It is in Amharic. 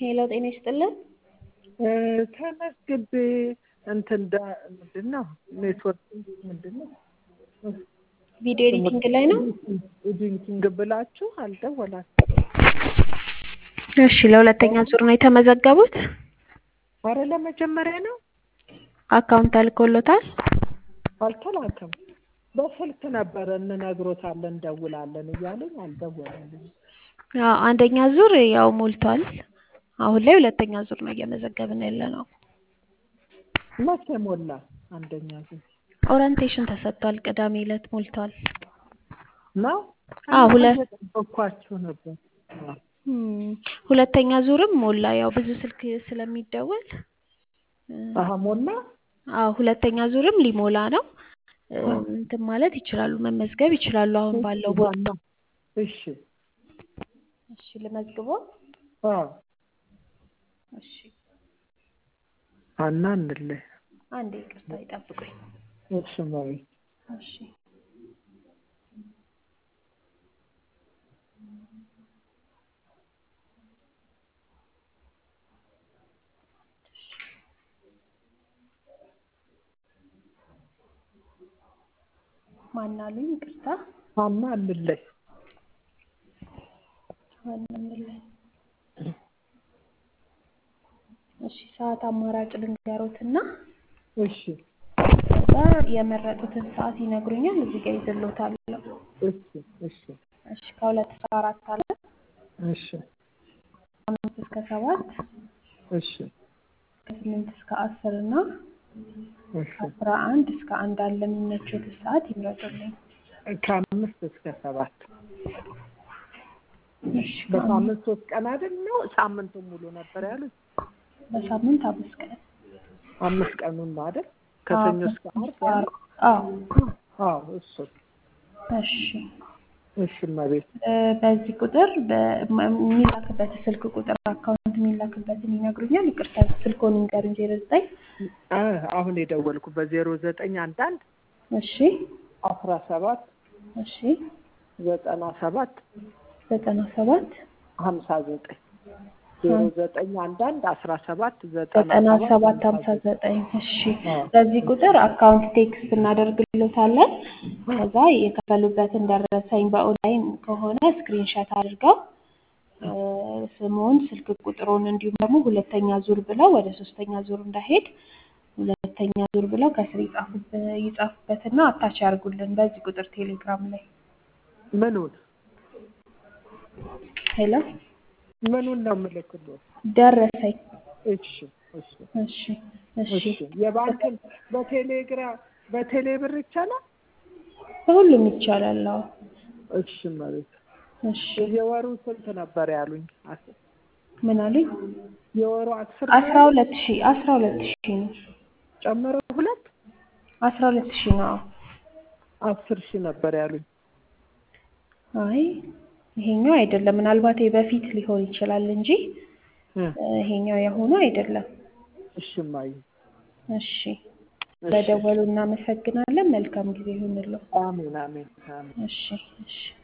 ሄሎ ጤና ይስጥልን። ተመዝግቤ እንትን ዳ ምንድን ነው ኔትወርክ ምንድን ነው ቪዲዮ ኤዲቲንግ ላይ ነው። ኤዲቲንግ ብላችሁ አልደወላችሁ? እሺ ለሁለተኛ ዙር ነው የተመዘገቡት። አረ ለመጀመሪያ ነው። አካውንት አልኮሎታል። አልተላከም። በስልክ ነበረ እንነግሮታለን እንደውላለን እያለኝ አልደወለልኝም። አዎ አንደኛ ዙር ያው ሞልቷል። አሁን ላይ ሁለተኛ ዙር ነው እየመዘገብን ያለ ነው። መቼ ሞላ? አንደኛ ዙር ኦሪንቴሽን ተሰጥቷል። ቅዳሜ ዕለት ሞልቷል። ነው? አዎ ሁለት እየጠበኳችሁ ነበር። አዎ። እም፣ ሁለተኛ ዙርም ሞላ። ያው ብዙ ስልክ ስለሚደወል አሀ ሞላ? አዎ ሁለተኛ ዙርም ሊሞላ ነው። እንትን ማለት ይችላሉ፣ መመዝገብ ይችላሉ። አሁን ባለው ቦታ እሺ እሺ ልመዝግቦ። አዎ እሺ ሀና እንለይ። አንዴ ይቅርታ ይጠብቁኝ። እሺ መቤት እሺ ማን አሉኝ? ይቅርታ ሀና እንለይ። ማን እንለኝ? እሺ ሰዓት አማራጭ ልንገሮትና እሺ ከዛ የመረጡትን ሰዓት ይነግሩኛል። እዚህ ጋር ይዝሎታለሁ። እሺ እሺ እሺ ከሁለት እስከ አራት አለ፣ እሺ ከአምስት እስከ ሰባት፣ እሺ ከስምንት እስከ አስር እና እሺ ከአስራ አንድ እስከ አንድ አለ። የሚመቹት ሰዓት ይምረጡልኝ። ከአምስት እስከ ሰባት እሺ በሳምንት ሶስት ቀን አይደል ነው? ሳምንቱን ሙሉ ነበር ያሉት። በሳምንት አምስት ቀን አምስት ቀኑን ነው አይደል? ከሰኞ እስከ ዓርብ ያለው? አዎ አዎ እሱ እሺ እሺ መቤት እ በዚህ ቁጥር በ- የሚላክበት ስልክ ቁጥር አካውንት የሚላክበትን ይነግሩኛል። ይቅርታ ስልኮን ይንገሩኝ። ዜሮ ዘጠኝ አ አሁን የደወልኩ በዜሮ ዘጠኝ አንድ አንድ እሺ አስራ ሰባት እሺ ዘጠና ሰባት ዘጠና ሰባት ሀምሳ ዘጠኝ ዜሮ ዘጠኝ አንድ አንድ አስራ ሰባት ዘጠና ዘጠና ሰባት ሰባት ሀምሳ ዘጠኝ እሺ አዎ። በዚህ ቁጥር አካውንት ቴክስት እናደርግሎታለን። ከዛ የከፈሉበትን ደረሰኝ በኦንላይን ከሆነ ስክሪንሻት አድርገው እ ስሙን፣ ስልክ ቁጥሩን እንዲሁም ደግሞ ሁለተኛ ዙር ብለው ወደ ሶስተኛ ዙር እንዳይሄድ ሁለተኛ ዙር ብለው ከስር ይጻፉበት ይጻፉበትና አታች ያርጉልን በዚህ ቁጥር ቴሌግራም ላይ ምኑን ሄሎ ምኑን ነው የምልክልዎት? ደረሰኝ እሺ እሺ እሺ እሺ እሺ የባንክን በቴሌግራም በቴሌ ብር ይቻላል? በሁሉም ይቻላል። አዎ እሺ መቤት እሺ የወሩ ስንት ነበር ያሉኝ? አስ- ምን አሉኝ? የወሩ አስር አስራ ሁለት ሺህ አስራ ሁለት ሺህ ነው። ጨምሮ ሁለት አስራ ሁለት ሺህ ነው። አስር ሺህ ነበር ያሉኝ። አይ ይሄኛው አይደለም። ምናልባት በፊት ሊሆን ይችላል እንጂ እ እ ይሄኛው የሆኑ አይደለም። እሺ እማዬ እሺ እሺ። በደወሉ እናመሰግናለን። መልካም ጊዜ ይሁንልዎ። አሜን አሜን አሜን። እሺ እሺ